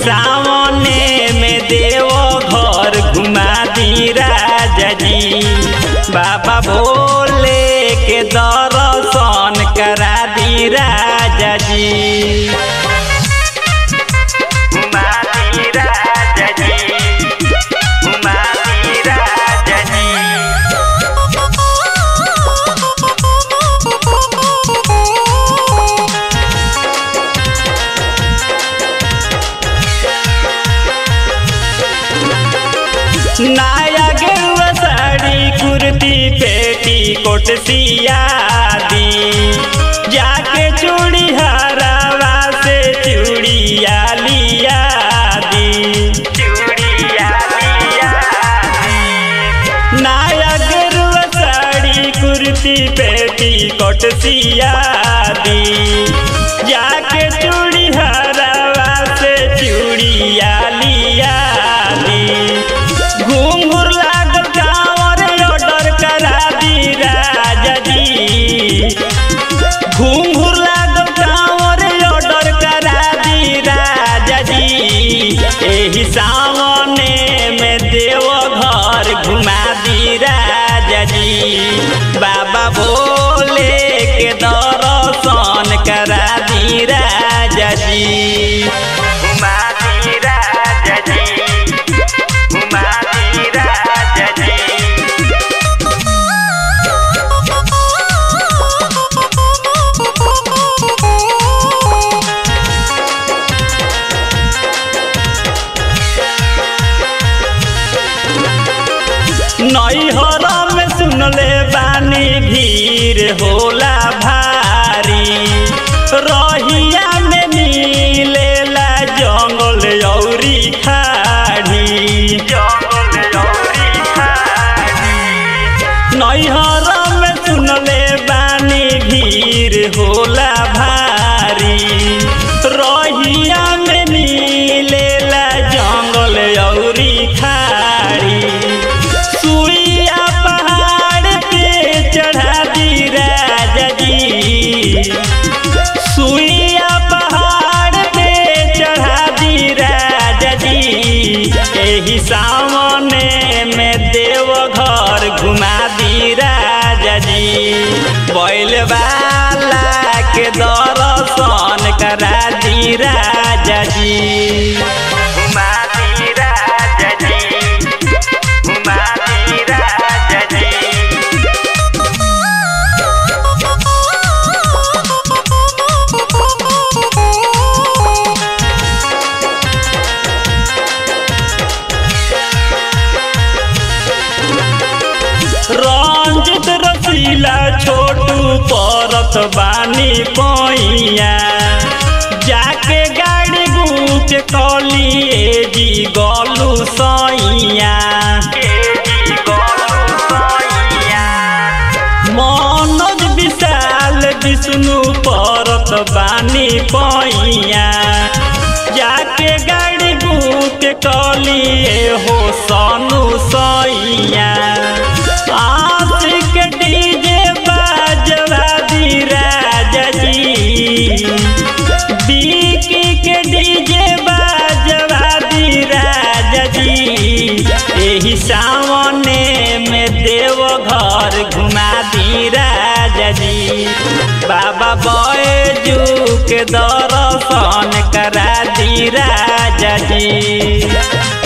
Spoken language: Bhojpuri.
सामने में देव घर घुमा दी राजा जी बाबा भोले के दर्शन करा दी राजा जी घुमा दी राजा जी घुमा दी राजा जी नाया गेरुआ साड़ी कुर्ती पेटी कोट सियादी जाके चूड़ी हरावा से चूड़िया लिया दी चूड़िया लिया दी नाया गेरुआ साड़ी कुर्ती पेटी कोट सियादी जाके चूड़ी हरावा से चूड़िया लिया दी घूंघूर लागल कांवर ऑर्डर करा दी राजा जी घूंघूर लागल कांवर ऑर्डर करा दी राजा जी एही सामने में देव घर घुमा दी राजा जी बाबा भोले के दर्शन करा दी राजा जी घुमा दी राजा जी घुमा दी राजा जी नैहर में सुनले बानी भीड़ होला भारी रहिया में मिलेला जंगल औरी खाड़ी जंगल औरी खाड़ी नैहर में सुनले बानी भीड़ होला भारी रहिया में मिलेला जंगल औरी खाड़ी सुइया पहाड़ पे चढ़ा दी राजा जी सुइया पहाड़ पे चढ़ा दी राजा जी एही सामने में देव घर घुमा दी राजा जी बैल वाला के दर्शन करा दी राजा जी घुमा दी राजा जी घुमा दी राजा जी रंजित रसीला छोटू परत बानी पैया जाके गाड़ी गुट कलिए जी गलू सैया मनोज विशाल विष्णु परत बानी पैया जाके गाड़ी बुक कलिए हो सनु सैया आशिक डीजे बाजवा दी राजा जी बीकी के डीजे बाजवा दी राजा जी एही सामने में देव घर घुमा दी राजा जी बाबा बैजू के दर्शन करा दी राजा जी